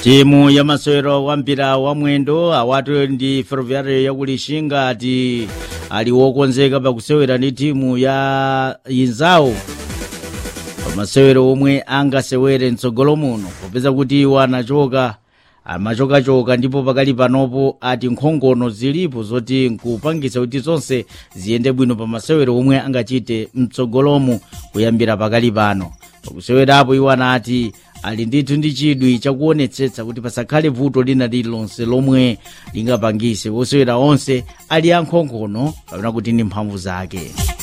timu ya masewero wa mpira wa mwendo awatu ndi ferroviário yakulishinga ati ali wokonzeka pakusewera ndi timu ya inzawo pamasewero omwe angasewere mtsogolo muno popeza kuti iwo anachoka amachokachoka ndipo pakali panopo ati nkhongono zilipo zoti nkupangisa kuti zonse ziyende bwino pamasewero omwe angachite mtsogolomu kuyambira pakali pano pakusewerapo iwo anati ali ndithu ndi chidwi chakuonetsetsa kuti pasakhale vuto lina lililonse lomwe lingapangise wosewera onse ali ankhongono kapena kuti ndi mphamvu zake